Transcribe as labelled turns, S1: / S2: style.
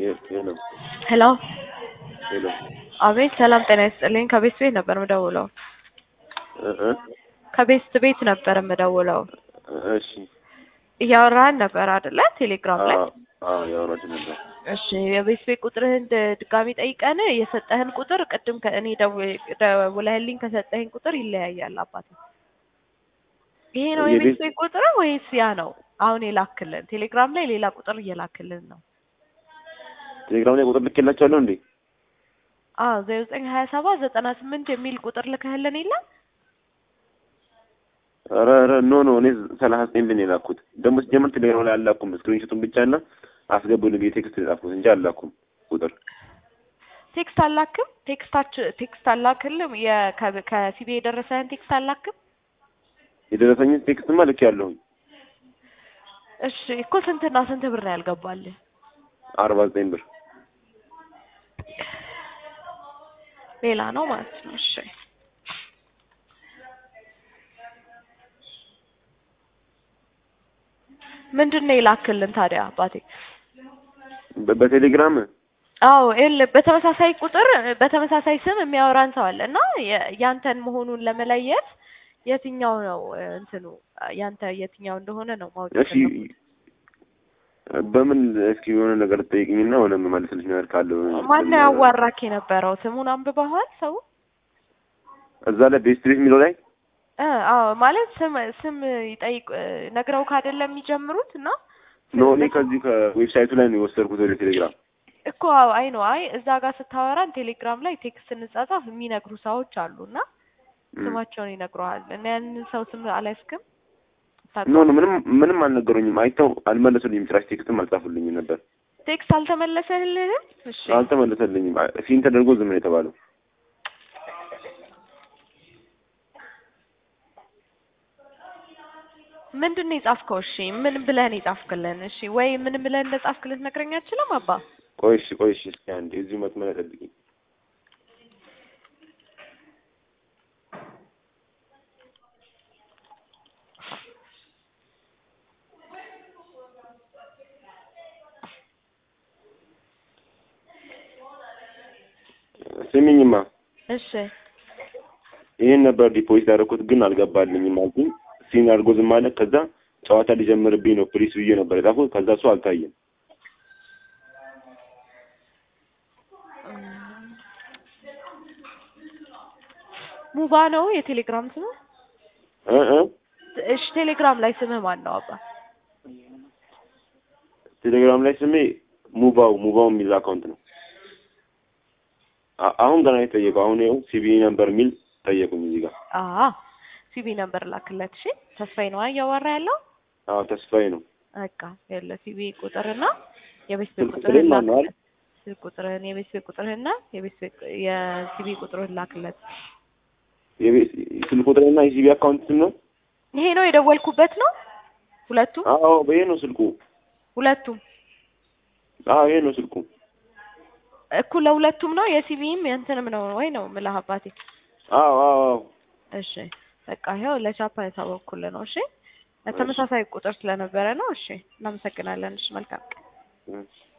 S1: ሄሎ
S2: ሄሎ
S1: ሄሎ
S2: አቤት ሰላም ጤና ይስጥልኝ ከቤት ቤት ነበር የምደውለው
S1: እ እ
S2: ከቤት ቤት ነበር የምደውለው
S1: እሺ
S2: እያወራህን ነበር አይደለ ቴሌግራም ላይ
S1: አዎ አዎ ያወራችሁ ነበር
S2: እሺ የቤት ቤት ቁጥርህን ድ- ድጋሚ ጠይቀን የሰጠህን ቁጥር ቅድም ከእኔ ደው- ደውለህልኝ ከሰጠህኝ ቁጥር ይለያያል አባቴ ይሄ ነው የቤት
S1: የቤት-
S2: ቤት ቁጥር ወይስ ያ ነው አሁን የላክልን ቴሌግራም ላይ ሌላ ቁጥር እየላክልን ነው
S1: ቴሌግራም ላይ ቁጥር ልኬላችኋለሁ እንዴ
S2: አዎ ዜሮ ዘጠኝ ሀያ ሰባት ዘጠና ስምንት የሚል ቁጥር ልከህልን የለም
S1: ኧረ ኧረ ኖ ኖ እኔ ሰላሳ ዘጠኝ ብን የላኩት ደግሞ ሲጀምር ቴሌግራም ላይ አላኩም ስክሪንሾቱን ብቻ እና አስገቡልኝ ብዬ ቴክስት የጻፍኩት እንጂ አላኩም ቁጥር
S2: ቴክስት አላክም ቴክስታች ቴክስት አላክልም የ- ከ- ከሲቢ የደረሰህን ቴክስት አላክም
S1: የደረሰኝን ቴክስትማ ልክ ያለሁኝ
S2: እሺ እኮ ስንትና ስንት ብር ነው ያልገባልህ
S1: አርባ ዘጠኝ ብር
S2: ሌላ ነው ማለት ነው እሺ ምንድን ነው የላክልን ታዲያ አባቴ
S1: በ- በቴሌግራም
S2: አዎ ይኸውልህ በተመሳሳይ ቁጥር በተመሳሳይ ስም የሚያወራን ሰው አለ እና የ- ያንተን መሆኑን ለመለየት የትኛው ነው እ፣ እንትኑ ያንተ የትኛው እንደሆነ ነው ማወቅ
S1: እሺ
S2: የፈለኩት።
S1: በምን እስኪ የሆነ ነገር ትጠይቅኝና ሆነ የምመልስልሽ ነገር ካለ
S2: ማነው ያዋራክ የነበረው ስሙን አንብበዋል ሰው
S1: እዛ ላይ ቤስት ቤት የሚለው ላይ
S2: እ አዎ ማለት ስም ስም ይጠይቅ እ፣ ነግረውክ አይደለም የሚጀምሩት እና
S1: ኖ እኔ ከዚህ ከዌብሳይቱ ላይ ነው የወሰድኩት ወደ ቴሌግራም
S2: እኮ አዎ አይ ነው አይ እዛ ጋር ስታወራን ቴሌግራም ላይ ቴክስት እንጻጻፍ የሚነግሩ ሰዎች አሉ እና
S1: ም።
S2: ስማቸውን ይነግረዋል እና ያንን ሰው ስም አላስክም
S1: ኖ ኖ ምንም ምንም አልነገሩኝም አይተው አልመለሱልኝም ጭራሽ ቴክስትም አልጻፉልኝም ነበር
S2: ቴክስት አልተመለሰልህም እሺ
S1: አልተመለሰልኝም አ- ሲን ተደርጎ ዝም ነው የተባለው
S2: ምንድን ነው የጻፍከው እሺ ምን ብለህ ነው የጻፍክልን እሺ ወይ ምን ብለህ እንደጻፍክልን ትነግረኝ አትችልም አባ
S1: ቆይ እሺ ቆይ እሺ እስኪ አንዴ እዚሁ መስመር ላይ ጠብቂኝ ስሚኝማ
S2: እሺ
S1: ይህን ነበር ዲፖዚት ያደረኩት ግን አልገባልኝም አልኩኝ ሲን አድርጎ ዝም አለ ከዛ ጨዋታ ሊጀምርብኝ ነው ፕሊስ ብዬ ነበር የጻፍኩት ከዛ እሱ አልታየም
S2: ሙባ ነው የቴሌግራም ስምህ
S1: እ እ
S2: እሺ ቴሌግራም ላይ ስምህ ማን ነው አባ
S1: ቴሌግራም ላይ ስሜ ሙባው ሙባው የሚል አካውንት ነው አ- አሁን ገና የጠየቀው አሁን ይኸው ሲቢ ነበር የሚል ጠየቁኝ እዚህ ጋር
S2: አአ ሲቢ ነበር ላክለት እሺ ተስፋዬ ነው እያወራ ያለው
S1: አዎ ተስፋዬ ነው
S2: በቃ ያለ ሲቢ ቁጥርና የቤት ቤት
S1: ስልክ
S2: ቁጥርህን
S1: ቁጥሬን ማን ነው
S2: ላክለት ስልክ ቁጥርህን የቤት ቤት ቁጥርህና የቤት ቤት የሲቢ ቁጥርህን ላክለት
S1: የቤት ስልክ ቁጥሬና የሲቢ አካውንት ስም ነው
S2: ይሄ ነው የደወልኩበት ነው ሁለቱም
S1: አዎ ይሄ ነው ስልኩ
S2: ሁለቱም
S1: አዎ ይሄ ነው ስልኩ
S2: እኩል ለሁለቱም ነው የሲቢም የእንትንም ነው ወይ ነው ምልህ አባቴ
S1: አዎ አዎ አዎ
S2: እሺ በቃ ይኸው ለቻፓ የታወቅኩልህ ነው እሺ ተመሳሳይ ቁጥር ስለነበረ ነው እሺ እናመሰግናለን እሺ መልካም ቀን
S1: እሺ